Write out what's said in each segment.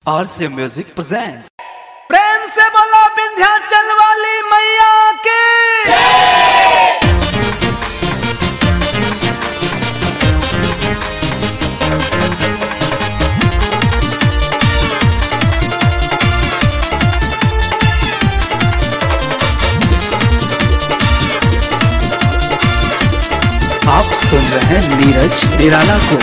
RC Music presents. प्रेम से बोलो विंध्याचल वाली मैया के आप सुन रहे हैं नीरज निराला को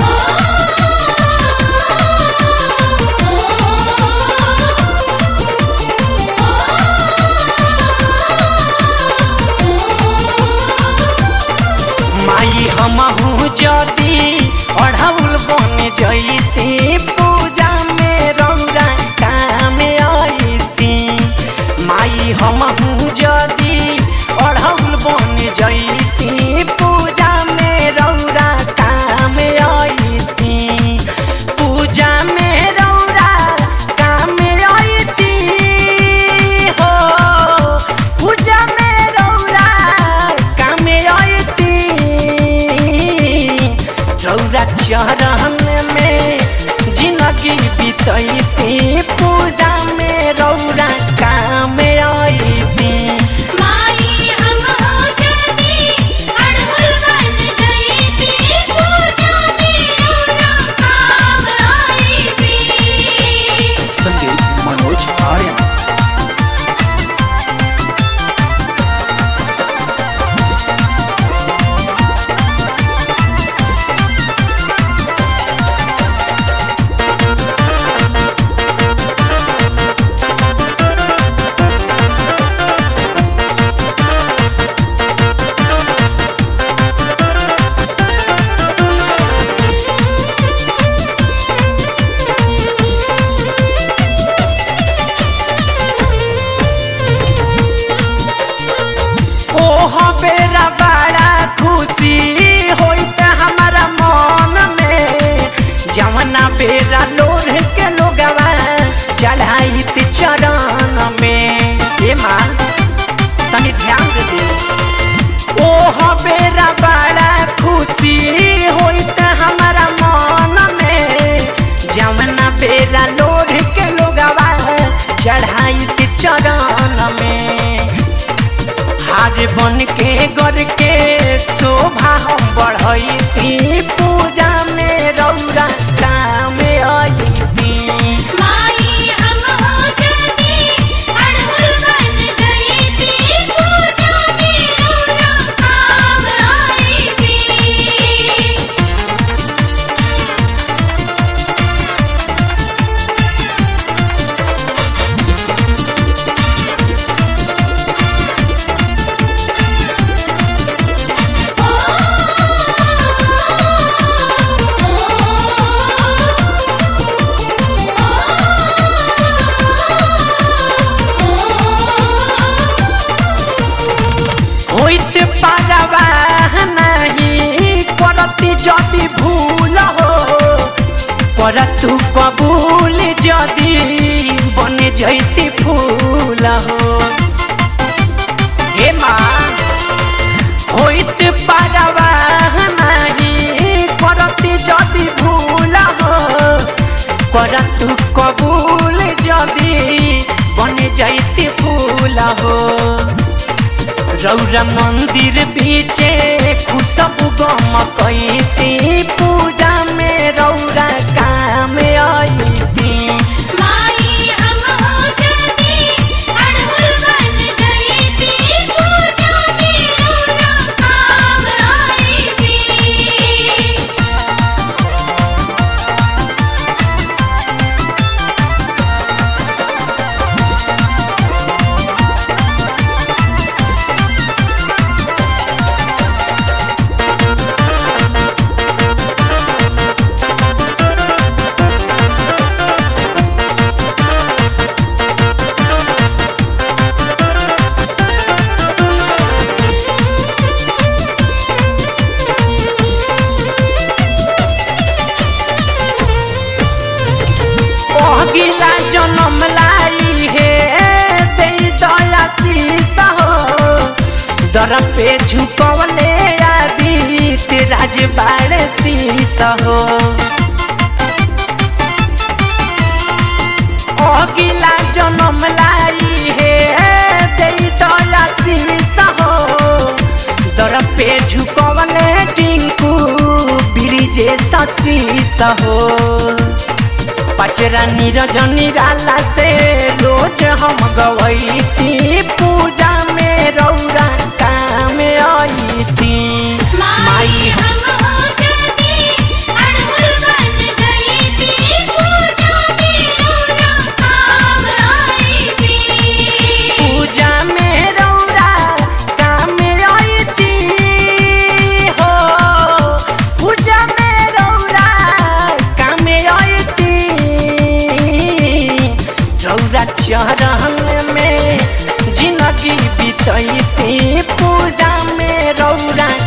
माई हमहू जदी अढ़ौल बन जईती पूजा में रौरा काम आईती माई हमहू जदी अढ़ौल बन जईती पूजा में रौरा काम आईती पूजा में रौरा काम आईती हो पूजा में रौरा काम आईती रौरा चरण में जिंदगी बीतैती पूजा में रौरा काम आईती माई हम हो जदी अड़हुल बन जईती पूजा मेरा काम आईती संगीत मनोज आर्यन ओह बेरा बड़ा खुशी होइत हमारा मन में जवना बेरा लोढ़ के लोगवा चढ़ाइत चरण में ए माँ तनी ध्यान दे दे ओह बेरा बड़ा खुशी होइत हमारा मन में जवना बेरा लोढ़ के लोगवा चढ़ाइत चरण में हार बन के गर के शोभा हम बढ़ैती पूजा में रौरा काम अइती माई हम हो जदी अड़हुल बन जईती पूजा मेरा काम आईती होइत पारवा नहीं करती जदि भूल हो करतु कबूल जदि बन जैती फूल हो हे माँ होइत पारवा नहीं करती जदि भूल हो करतु कबूल जदि बन जैती फूल हो रौरा मंदिर बीचे खुशबू गम कैती पूजा में रौरा काम आईती माई हम हो जदी अड़हुल बन जईती पूजा मेरा काम आईती अगिला जन्म लाई हे दे दया शीस हो दर पे झुकवले आदित्य राज बाड़ शीस हो जनम लाई हे दे दया शीस हो दर पे झुकवले टिंकू ब्रिजे शीस हो पचरा नीरज निराला से रोज हम गवैती पूजा में रौरा काम आईती माई हम हो जाती अड़हुल बन जाती पूजा मेरा काम आईती पूजा में रौरा काम आईती हो पूजा में रौरा काम आईती रौरा चरण में जिंदगी बीतैती पूजा में रौरा